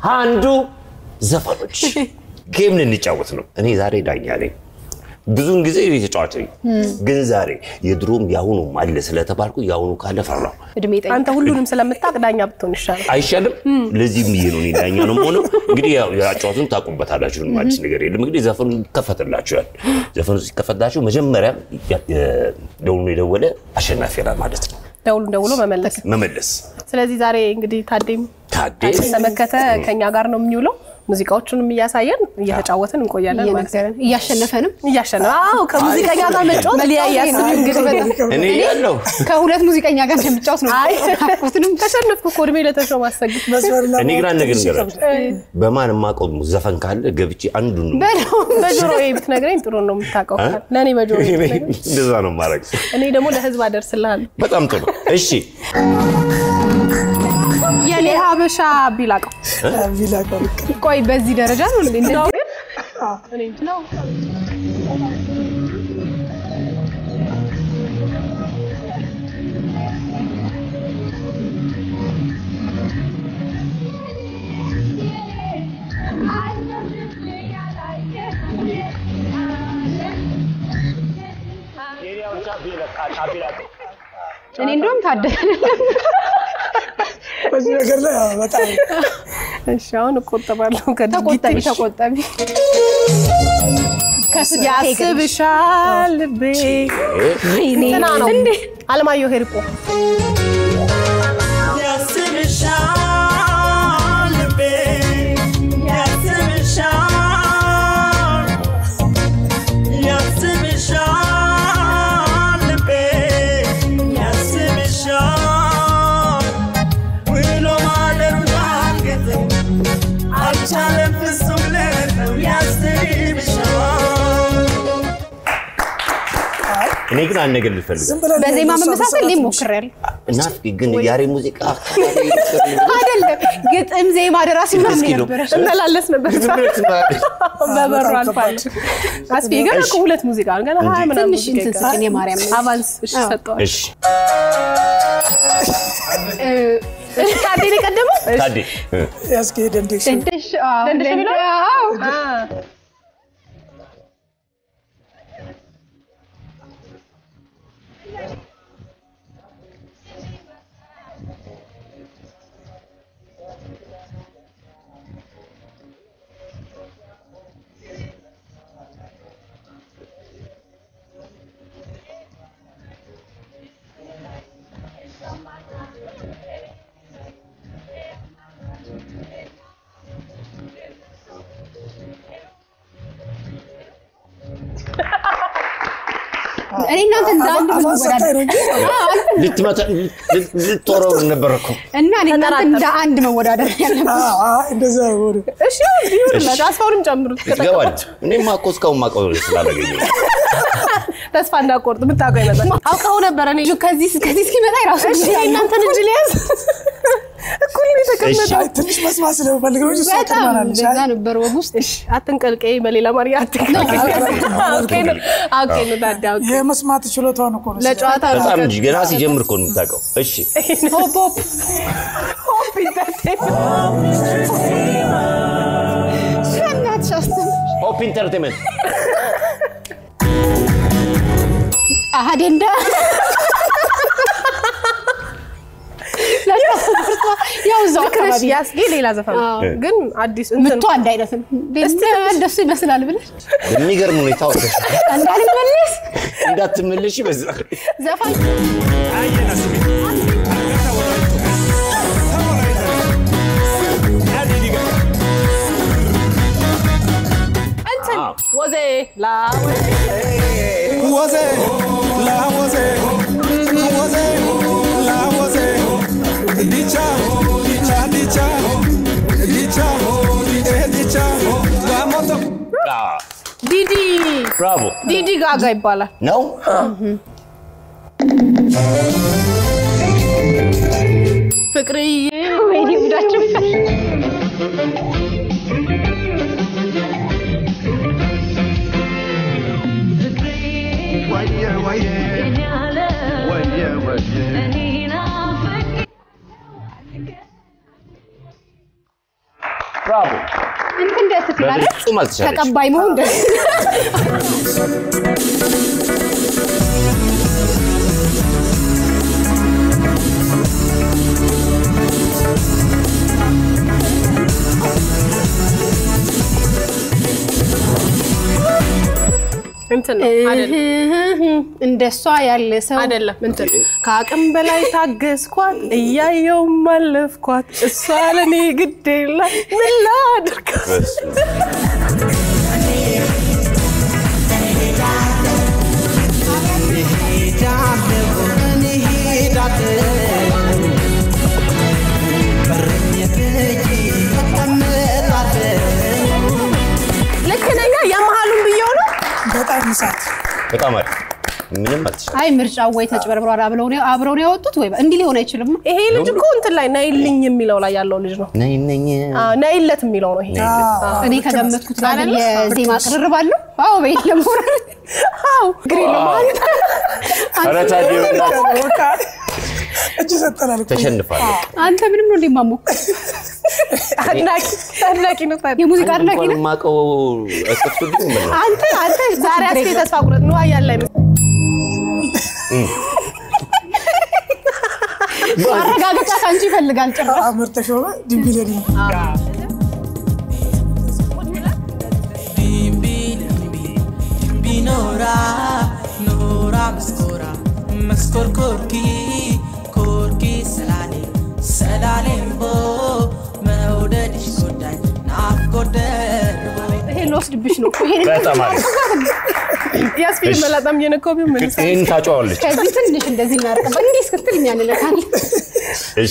አንዱ ዘፈኖች ጌም ልንጫወት ነው። እኔ ዛሬ ዳኛ ነኝ። ብዙውን ጊዜ እኔ ተጫዋች ነኝ፣ ግን ዛሬ የድሮም የአሁኑም አለ ስለተባልኩ የአሁኑ ካለ ፈራሁ። እድሜ ጠይቅ። አንተ ሁሉንም ስለምታውቅ ዳኛ ብትሆን ይሻላል። አይሻልም? ለዚህም ብዬ ነው እኔ ዳኛ ነው የምሆነው። እንግዲህ ያው የአጫዋቱን ታውቁበታላችሁ፣ ምንም አዲስ ነገር የለም። እንግዲህ ዘፈኑ ይከፈትላችኋል። ዘፈኑ ሲከፈትላችሁ መጀመሪያ ደውሎ የደወለ አሸናፊ ይሆናል ማለት ነው። ደውሉን ደውሎ መመለስ። መመለስ ስለዚህ ዛሬ እንግዲህ ታዴም ታዴ ተመከተ ከኛ ጋር ነው የሚውለው። ሙዚቃዎቹንም እያሳየን እየተጫወትን እንቆያለን ማለት ነው። እየነገረን እያሸነፈንም እያሸነፈ አዎ፣ ከሙዚቀኛ ጋር መጫወት መለያ ያስብ እንግዲህ እኔ ያለው ከሁለት ሙዚቀኛ ጋር እንደምጫወት ነው። አይ ናፍቆትንም ተሸነፍኩ እኮ እድሜ ለተሾመ አሰግድ እኔ ግን አንድ ነገር ንገራችሁ፣ በማን የማውቀው ዘፈን ካለ ገብቼ አንዱን ነው በለው በጆሮ ብትነግረኝ ጥሩ ነው የምታውቀው ካል ለእኔ በጆሮ ብትነግረኝ እንደዛ ነው ማድረግ። እኔ ደግሞ ለህዝብ አደርስልሃለሁ። በጣም ጥሩ። እሺ የኔ ሀበሻ ቢላቀው ቆይ በዚህ ደረጃ ነው እንዴ? እንደዚህ እኔ እንጃ ነው እኔ እንደውም ታደለ በዚህ ነገር ላይ ያው በጣም እሺ፣ አሁን እቆጠባለሁ ተቆጠቢ ከድርጊትሽ። ተቆጠቢ። ከስጋ ያስብሻል ልቤ እንትና ነው አለማየሁ ሄርቆ ያስብሻል ልቤ ያስብሻል ያስብሻል ልቤ ያስብሻል ውሎ ማደሩን አልገጥም አልቻለም ፍጹም ልረዳው ያስብሻል እኔ ግን አንድ ነገር ልፈልግ ዝም ብለን በዜማ ለእሷ መመሳሰል እኔ ብሰራት ሞክሬያለሁ። ናፍቂ ግን ያሬ ሙዚቃ አይደለም ግጥም፣ ዜማ፣ ደራሲ ምናምን እስኪ ነው። ነበረ። እመላለስ ነበር በበሩ አልፋለሁ። አስፊ ገና እኮ ሁለት ሙዚቃ ነው። ገና ሀያ ምናምን ትንሽ ሙዚቃ እንትን ይቀራል። ስጭን የማርያም አቫንስ እሺ ሰጠዋል። እሺ እሺ ታዴ ነው የቀደመው? እሺ። ታዴ እ፣ ያስኬሄደን ዴክሽ ደንደሽ አዎ፣ ደንደሽ የሚለው? አዎ። አ እኔ እናንተ እንደ አንድ አፋን ሰታይ መወዳደር ነው እንጂ ልትመታ ልት- ልትወረው ነበር እኮ እና እኔ እናንተ እንደ አንድ መወዳደር ያለብን አዎ፣ አዎ፣ እንደዛ ሆነ። እሺ ይሁንላችሁ። አስፋውንም ጨምሩት። ትገባለች። እኔማ እኮ እስካሁን ማውቀው ስላላገኘ ተስፋ እንዳቆርጥ ብታውቀው ይመጣል። አውቀው ነበረ እኔ ከዚህ ከዚህ እስኪመጣ የራሱ እሺ ጊዜ አለው። እናንተን እጅ ሊያዝ እኩል ነው የተቀመጠው። አይ፣ ትንሽ መስማት ስለምፈልግ ነው እንጂ እሷ በጣም ትማራለች። እንደዛ ነበር ወግ ውስጥ እሺ አትንቀልቀይ፣ በሌላ ማርያ አትንቀልቀይ። አውቄ ነው አውቄ ነው ታዲያ አውቄ የመስማት ችሎታውን እኮ ነው ለጨዋታ ነው በጣም እንጂ ገና ሲጀምር እኮ ነው የምታውቀው። እሺ ሆፕ ሆፕ ሆፕ ኢንተርቴይንመንት በእናትሽ አስተምር። ሆፕ ኢንተርቴንመንት አሀዴንዳ ያው እዛው ልክ ነሽ። አካባቢ ያስጌ ሌላ ዘፈን ነው። አዎ። ግን አዲስ እንትን ምቶ አንድ አይነት ነው። እንደሱ ይመስላል ብለሽ በሚገርም ሁኔታ ወደሽ እንዳልመለስ እንዳትመለሽ በዛ ዘፋኝ እንትን ወዜ ላ ወዜ ላወዜ ወዜ ላወዜ ዲቻ ዲቻ ዲቻ ዲቻ ኤ ዲቻ ጋሞቶ ዲዲ ብራቮ ዲዲ ጋጋ ይባላል። ነው ፍቅርዬ ወይኔ ጉዳችን ብራቮ። እንትን ደስ ትላለች። በፍጹም አልተቻለችም። ተቀባይ መሆን ደስ እንትን ነው አይደለም እንደሷ ያለ ሰው አይደለም እንትን ከአቅም በላይ ታገዝኳት እያየው ማለፍኳት እሷ ለኔ ግድ የላት ምን ላድርግ በስመ ልክ ነኛ የመሀሉን ብየው ነው በጣም ይሳት በጣም አሪፍ። ምንም አልተቻለም። አይ ምርጫው ወይ ተጭበርብሯል አብረው ነው አብረው ነው ያወጡት ወይ እንዲህ ሊሆን አይችልም። ይሄ ልጅ እኮ እንትን ላይ ነይልኝ የሚለው ላይ ያለው ልጅ ነው ነይ ነኝ አዎ፣ ነይለት የሚለው ነው ይሄ እኔ ከገመትኩት ጋር የዜማ ቅርርብ አለው። አዎ በይት ለሞራል አዎ እግሬ ለማለት ኧረ ታዲያ በቃ እጅ ሰጠናል እኮ። ተሸንፋለች። አንተ ምንም ነው እንደማሞ አድናቂ አድናቂ ነው ታዲያ የሙዚቃ አድናቂ እንኳን ነህ የማውቀው አስከፍቱልኝ ምን ነው? አንተ አንተ ዛሬ አስቴ ተስፋ ቁረጥ ነው ያለ አይመስል ማረጋገጫ ከአንቺ ይፈልጋል ጭራሽ አመር ተሾመ ድንቢለኒ ቢኖራ ኖራ መስኮራ መስኮር ኮርኪ ኮርኪ ሰላሌ ሰላሌምቦ መውደድሽ ጎዳኝ ናፍቆት ደርቦ ይሄ ልወስድብሽ ነው ይሄን በጣም አሪፍ። ያስፊል እሺ። መላጣም የነኮቢ ምን ይህን ታጫዋለች። ከዚህ ትንሽ እንደዚህ እናርቅባ እንዲህ እስክትል እኛ እንለታለን። እሺ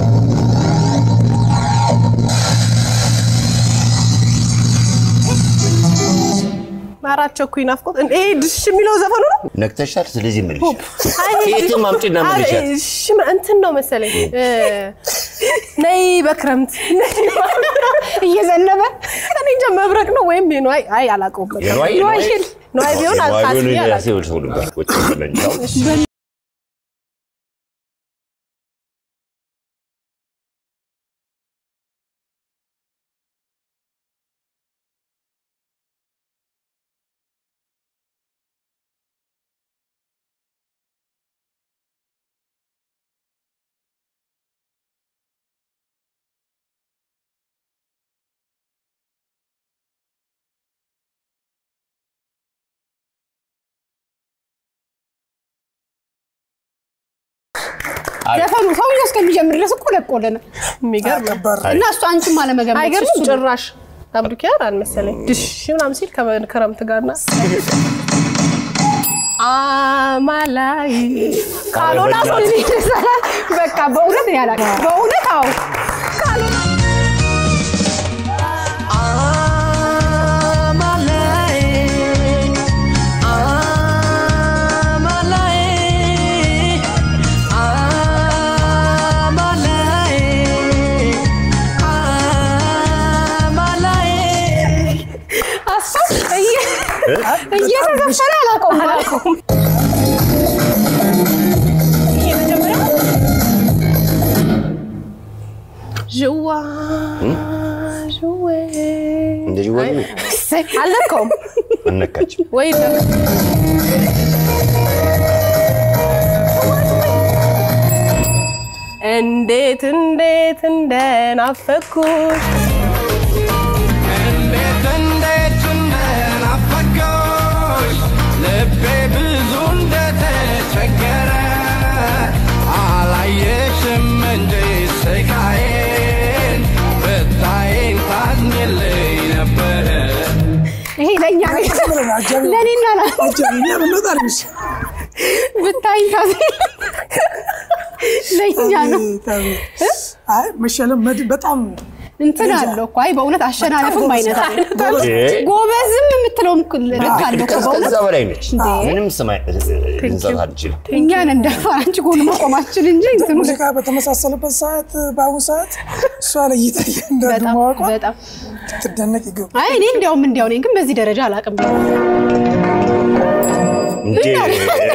አራት ቸኩኝ ናፍቆት ይሄ ድሽ የሚለው ዘፈኑ ነው ነግተሻል። ስለዚህ ምን አይ ይሄ የትም አምጪና አይ መልሻት። እሺ እንትን ነው መሰለኝ እ፣ ነይ በክረምት እየዘነበ እኔ እንጃ መብረቅ ነው ወይም የነዋይ አይ አላውቀውም በቃ። የነዋይ ነዋይ የነዋይ ነዋይ ቢሆን የነዋይ አልካስ ቢሆን አላውቅም። የራሴ ሰው ነበር። ቁጭ ብለን ያው ዘፈኑ ሰውዬው እስከሚጀምር ድረስ እኮ ለቆለነ የሚገርም ነው። ከባድ እና እሱ አንቺም አለመገመት አይገርምም እሱ ነው። ጭራሽ አብዱኪያር አልመሰለኝ ድሽ ምናምን ሲል ከክረምት ጋርና አማላይ ካልሆነ አሁን እኔ ይሰራል። በቃ በእውነት እኔ አላውቅም። በእውነት አዎ ካልሆነ አስፋው እየ- እየተዘፈነ አላውቀውም አላውቀውም። ዥዋ ዥዌ እንደዚህ ወይ እሰይ፣ አልነካውም አነካችም። ወይ እንዴት እንዴት እንደናፈኩሽ እንዴት እንዴት እንደናፈቀሽ ልቤ ብዙ እንደተቸገረ አላየሽም እንጂ ስቃዬን ብታይን ታዝኝልኝ ነበረ ይሄ ለእኛ ነው። አጃቢ ለእኔና ላ አጃቢ እኛ ብንወጣ አልኩሽ። ብታይ ታዝ ለእኛ ነው። አይ መሸለም መድ- በጣም እንትን አለው እኮ አይ በእውነት አሸናነፍም አይነት አለ። እ? ጎበዝም የምትለውም ልክ አለው እኮ በእውነት ከዛ በላይ ነች። እንዴ! ምንም ስማ ልንሰጥ አንችልም። እኛን እንደፋ አንቺ ጎን መቆማችን እንጂ እንትኑ ሙዚቃ በተመሳሰለበት ሰዓት በአሁኑ ሰዓት እሷ ለይታ እንዳንዱ በጣም ማወቋ በጣም ትደነቅ ይገባል። አይ እኔ እንዲያውም እንዲያው ነኝ ግን በዚህ ደረጃ አላውቅም። እንዴ!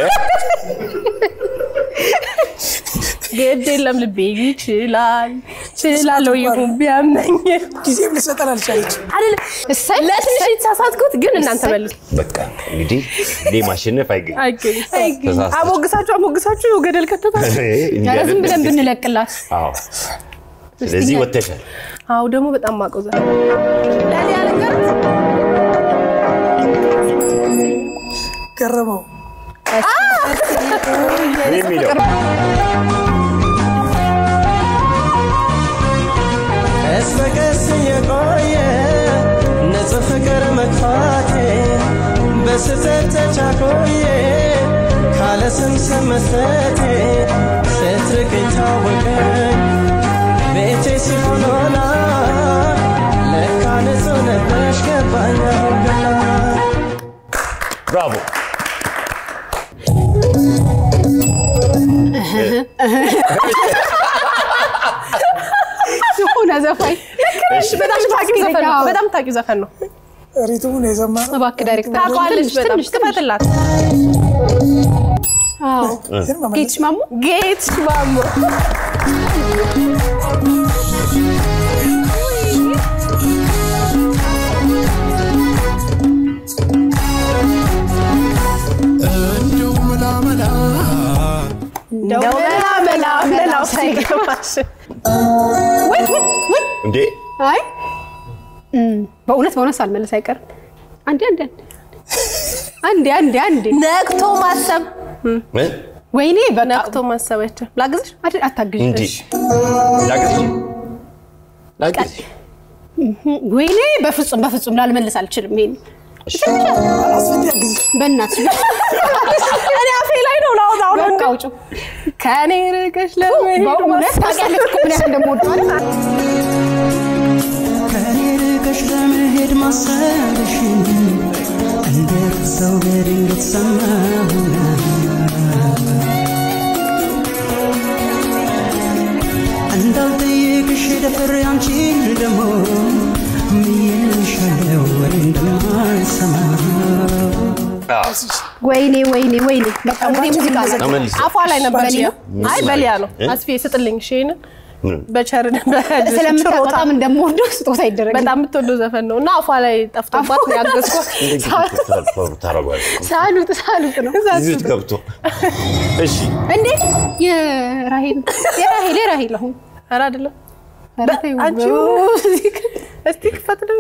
ግድ የለም ልቤ ይችላል ችላለሁ ይሁን ቢያመኝ ጊዜም ልሰጠን አልቻለች። አይደለም እሰይ ለትንሽ የተሳሳትኩት ግን እናንተ መልሱ በቃ እንግዲህ እኔ ማሸነፍ አይገኝም። አይገኝም ተሳስተሽ። አሞግሳችሁ አሞግሳችሁ ገደል ከተታችሁ ኧረ ዝም ብለን ብንለቅላት አዎ። ስለዚህ ወተሻል። አዎ ደግሞ በጣም ማቆዘ ለኔ ያልንገር ገረመው የሚለው ቀስ በቀስ የቆየ ንጹህ ፍቅር መግፋቴ በስህተት ተቻኮዬ ካለ ስም ስም መስጠቴ ስትርቅ ታወቀኝ ቤቴ ሲሆን ሆና ለካ ንጹህ ነበርሽ ገባኝ አሁን ገና ብራቮ። የሆነ ዘፋኝ እሺ፣ በጣም ታውቂው ዘፈን ነው በጣም ታውቂው ዘፈን ነው ሪትሙን የዘማ ነው። እባክህ ዳይሬክተር ታውቀዋለች ትንሽ በጣም ትንሽ ትንሽ ክፈትላት አዎ ግን መመለስ ጌትሽ ማሞ ጌት ማሞ እንደው መላመላ እንደው መላ መላ መላ ውስጥ ይገባሽ ወይ ወይ ወይ እንዴ አይ እም፣ በእውነት በእውነት ሳልመለስ አይቀርም። አንዴ አንዴ አንዴ አንዴ አንዴ ነቅቶ ማሰብ እ? ወይኔ በቃ ነቅቶ ማሰብ አይቻልም ላግዝሽ አድ- አታግዥ እንዴ ላግዝሽ ላግዝሽ ወይኔ በፍጹም በፍጹም ላልመልስ አልችልም። ይሄን እሺ አስፈላጊ ጊዜ በእናትሽ እኔ አፌ ላይ ነው ላውጣው ነው በቃ አውጪው። ከኔ ርቀሽ ለመሄድ በእውነት ታውቂያለሽ እኮ ምን ያህል እንደምወደው አይደል? ከኔ ርቀሽ ለመሄድ ማሰብሽን እንዴት ሰው በድንገት ሰማሁና እንዳልጠይቅሽ ደፍሬ አንቺን ደግሞ ምዬልሻለሁ ወይ እንደማልሰማ ወይኔ ወይኔ ወይኔ በቃ ወይኔ ሙዚቃ ላይ ተመልሰ አፏ ላይ ነበር በሊያ? አይ በሊያ ነው እ? አስፌ ስጥልኝ እሺ ይሄንን ምን? በቸር ስለምታውቅ ችሮታ በጣም እንደምወደው ስጦታ ይደረግ በጣም የምትወደው ዘፈን ነው እና አፏ ላይ ጠፍቶባት ነው ያገዝኳት ታረጓል ሳሉት ሳሉት ነው እዚህ ውስጥ ገብቶ እሺ እንዴ የራሄል የራሄል የራሄል አሁን ኧረ አይደለም ኧረ ተይው። አንቺ እስቲ ክፈት ነው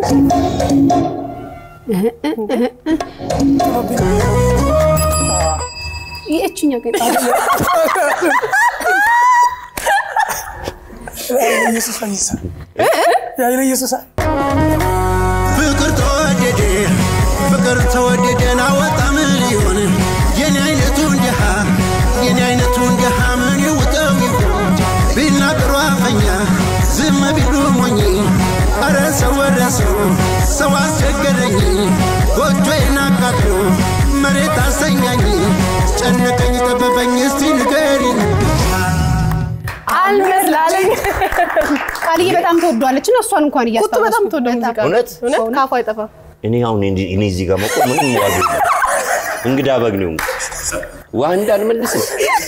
የእችኛ ገ ኢየሱስ ፈይሳ ያይለ ኢየሱስ ፍቅር ተወደደ ፍቅር ተወደደን አወጣ ምን ሊሆን የኔ አይነቱን ድሃ የኔ አይነቱን ድሃ ምን ይውጠው ይሆን ቢናገሩ አፈኛ ዝም ቢሉ ሞኝ አረ ሰው ወረ ሰው ሰው አስቸገረኝ ጎጆዬን አቃጥሎ መሬት አሰኛኝ ጨነቀኝ ጠበበኝ እስቲ ንገሪኝ አልመስላለኝ ቃልዬ በጣም ተወዷለች እና እሷን እንኳን ቁጡ እያስታወስኩ በጣም ተወደ ሙዚቃ ነው። እውነት? እውነት ካፏ አይጠፋም እኔ አሁን እንዲ- እኔ እዚህ ጋር መቆም ምንም ዋጋ የለም። እንግዳ በግ ነው ውሃ እንዳልመልስም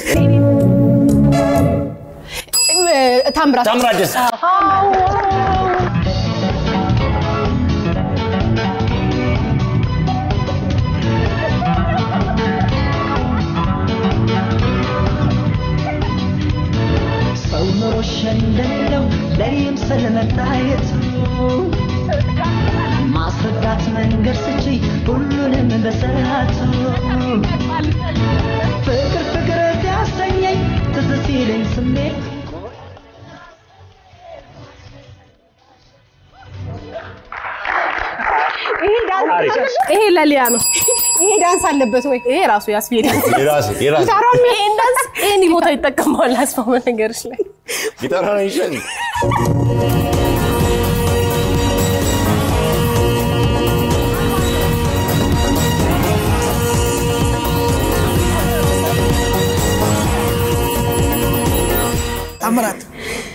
እ፣ ታምራት ታምራት ደስ ሰው ኖሮሽ እንደሌለው ለእኔም ስለመታየቱ ማስረዳት መንገድ ስቺ ሁሉንም በሰዓቱ ፍቅር ፍቅር ሲያሰኘኝ ትዝ ሲለኝ ስሜት ይሄ ለሊያ ነው ይሄ ዳንስ አለበት ወይ ይሄ ራሱ ያስፌድ የራሴ የራሴ ጊታሯም ይሄን ዳንስ ይሄን ቦታ ይጠቀመዋል አስፋው በነገርሽ ላይ ጊታራ ነው ይሻል ታምራት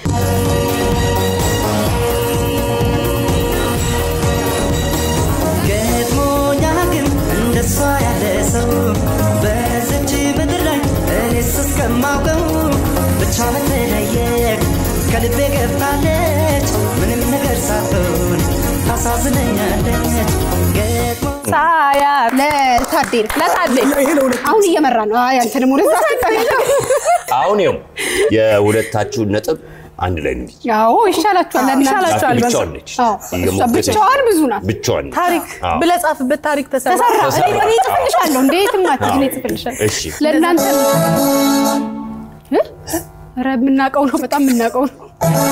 ገጥሞኛ ግን እንደሷ ያለ ሰው በዚች ምድር ላይ እኔስ እስከማውቀው ብቻ መተለየ ከልቤ ገብታለች ምንም ነገር ሳትሆን ታሳዝነኛለች ገጥሞ ሳያት ለታዴ ነው። ለታዴ ይሄ ለሁለት አሁን እየመራ ነው። አይ አንተንም ወደዛ አሁን ይኸው የሁለታችሁን ነጥብ አንድ ላይ ነው። ያው ይሻላችኋል። ለእናንተ ይሻላችኋል። ብቻዋን ነች። አዎ፣ እሷ እየሞገተች ብቻዋን ብዙ ናት። ብቻዋን ነች። ታሪክ አዎ። ብለህ ጻፍበት። ታሪክ ተሰራ። ተሰራ። ተሰራ። እኔ እኔ እጽፍልሻለሁ። እንዴት ማትይ እኔ እጽፍልሻለሁ። እሺ ለእናንተ እ? ኧረ የምናውቀው ነው፣ በጣም የምናውቀው ነው።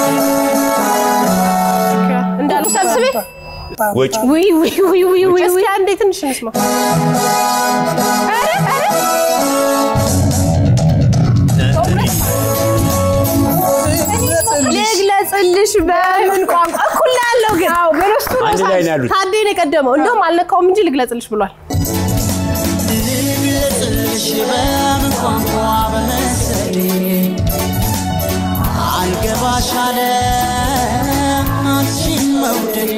እንዳሉ ሰብስቤ ወጪ ውይ ውይ ውይ ውይ ውይ እስኪ ውይ አንዴ ትንሽ እንስማ። ልግለጽልሽ በምን ቋንቋ እኩል ነው ያለው ግን በረስቱ አንድ ላይ ነው ያሉት። ታዴ ነው የቀደመው። እንደውም አልነካውም እንጂ ልግለጽልሽ ብሏል። ልግለጽልሽ በምን ቋንቋ በመሰሌ አልገባሽ አለ አንቺን መውደዴ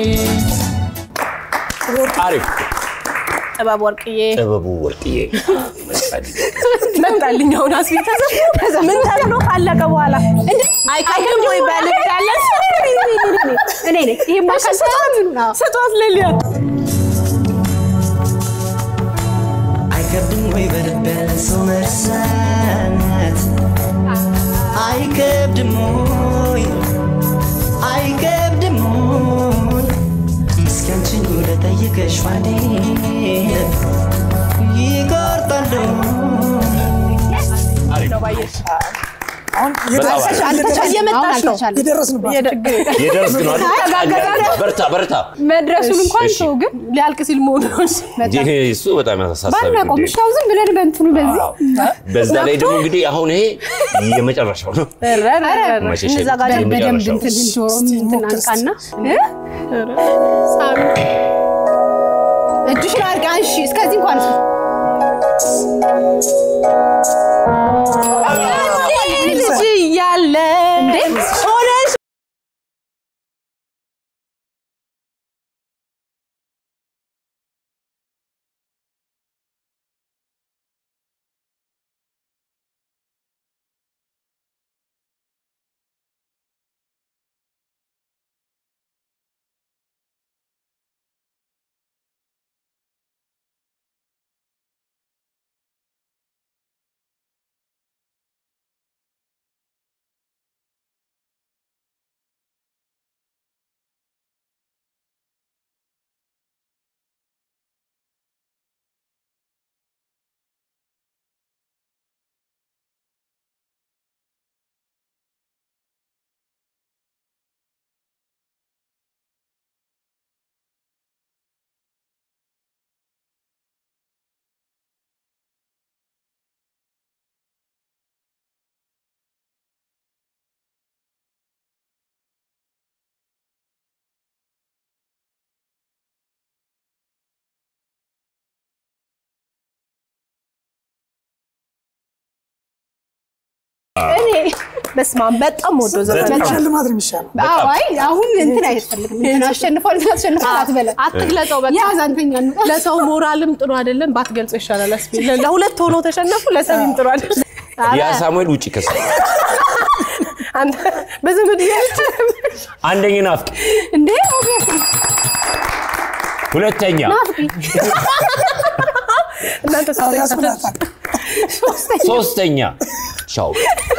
አሪፍ ጥበብ ወርቅዬ ጥበቡ ወርቅዬ መጣልኝ። መጣልኝ። አሁን አስቢ ተዘ ምን ተብሎ ካለቀ በኋላ አይቀድም ወይ በልብ ያለ እኔ ነኝ። ይሄማ ካልሰራ ምኑ ነው? ስጧት ለሊያ አይከብድም ወይ በልብ ያለ ሰው መርሳት አይከብድም ወይ አይከብድም ወይ እስኪ አንቺን ወደ ጠይቀሽ ዋኔ ይቆርጣሉ አሁን በጣም አሪፍ። አልተቻለም። እየመጣች አሁን ነው። አልተቻለም። የደረስንባት የደረስክ ነው አይደል? በርታ በርታ። መድረሱን እንኳን እሺ። ሰው ግን ሊያልቅ ሲል መሆኑ ነው እንጂ ይሄ እሱ በጣም ያሳሳቢ ባናቆም ጉዳይ ነው። እሻው ዝም ብለን በእንትኑ በዚህ አዎ። በዛ ላይ ደግሞ እንግዲህ አሁን ይሄ የመጨረሻው ነው። መሸሸ በደንብ የመጨረሻው እንትን ጆሮ እንትን አንቃና እ? እጅሽን አርቃ እሺ እስከዚህ እንኳን ልጅ እያለ ሆነሽ በስመ አብ በጣም ወዶ ዘፈን በጣም ሽልማት ነው የሚሻለው። አዎ አይ አሁን እንትን አይፈልግም እንትን አሸንፏል እንትን አሸንፏል አትበለም አትግለጸው በቃ ያዝ አንተኛ እንውጣ ለሰው ሞራልም ጥሩ አይደለም። ባትገልጸው ይሻላል። አስቢ ለሁለት ሆኖ ተሸነፉ። ለሰሚም ጥሩ አይደለም። ያ ሳሙኤል ውጭ ከሰ አንተ በዘመድ እያለች አንደኛ ናፍቂ፣ እንዴ ሁለተኛ እናንተ ያስብላታል። ሶስተኛ ሻው